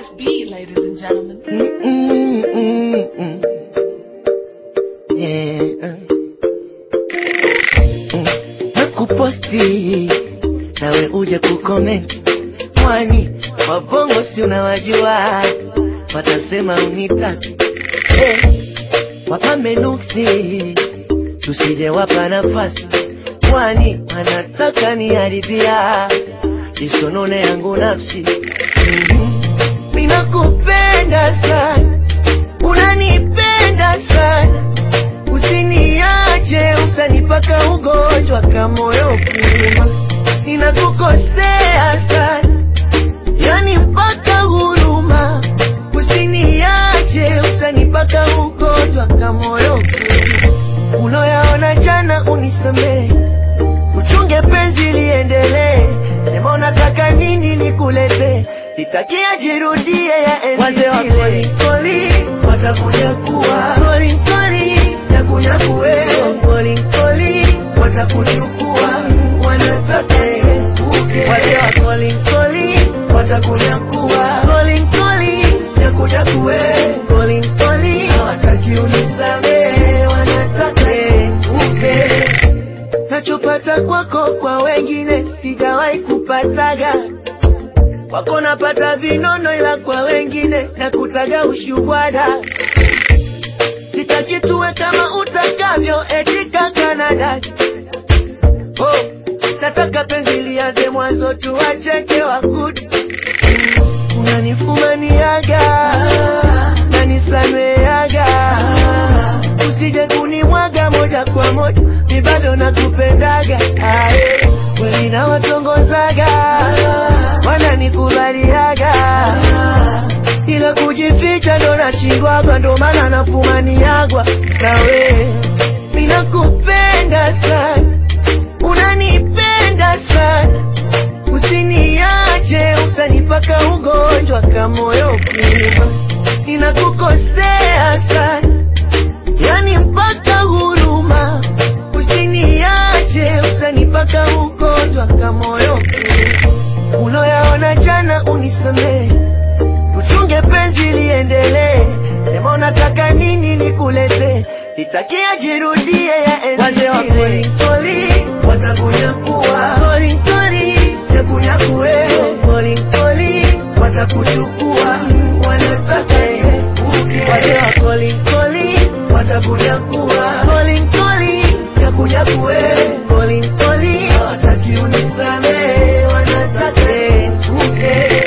beat, ladies and gentlemen. Mm-mm-mm-mm. Yeah. Mm. Nakuposti nawe uje kucomment, kwani wabongo si unawajua, watasema unitaki hey. Wapambe nuksi tusije wapa nafasi, kwani wanataka niharibia isonone yangu nafsi mm-hmm. Ninakupenda sana, unanipenda sana, usiniache, utanipaka ugonjwa kama moyo kuuma. Ninakukosea sana, yani mpaka huruma, usiniache, utanipaka ugonjwa kama moyo kuuma. Uloyaona jana unisamehe, uchunge penzi liendelee, sema unataka nini nikuletee sitakia jirudie ya enzi Wazee wa zile. Koli, watakuja kuwa Koli, koli, takuja kuwepo Koli, koli, watakuchukua wanataka uke Wazee wa koli, koli, watakuja kuwa Koli, koli, takuja kuwepo Koli, koli, hawataki unisamehe wanataka uke nachopata kwako kwa wengine sijawahi kupataga kwako napata vinono, ila kwa wengine nakutaga ushubwada. Sitaki tuwe kama utakavyo eti kaka na dada. Oh, nataka penzi lianze mwanzo, tuwacheke wakuti. Unanifumaniaga nanisameaga, usije kunimwaga moja kwa moja, mi bado nakupendaga. Aye, kweli nawatongozaga wananikubaliaga ila kujificha ndo nashindwaga, ndo maana nafumaniagwa nawe. Ninakupenda sana, unanipenda sana, usiniache, utanipaka ugonjwa kama moyo kuuma. Ninakukosea sana, yani mpaka huruma, usiniache, utanipaka ugonjwa kama moyo kuuma uloyaona jana unisamehe, tuchunge penzi liendelee. Sema unataka nini nikulete, sitakia jirudie ya enzi Wazee wa zile. kweli. Koli, watakunyakua Koli, koli, takunyakuwe Koli, koli, watakuchukua wanataka uke Wazee wa koli, koli, watakunyakua Koli, koli, takunyakuwe Koli, koli, hawataki unisamehe wanataka uke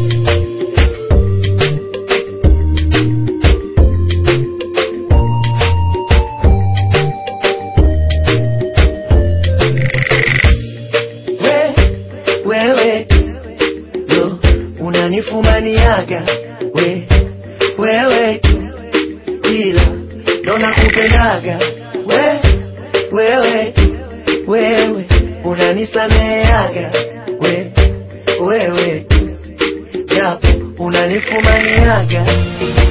we, wewe yo unanifumaniaga we, wewe ila ndo nakupendaga we, wewe wewe unanisameaga we, wewe japo unanifumaniaga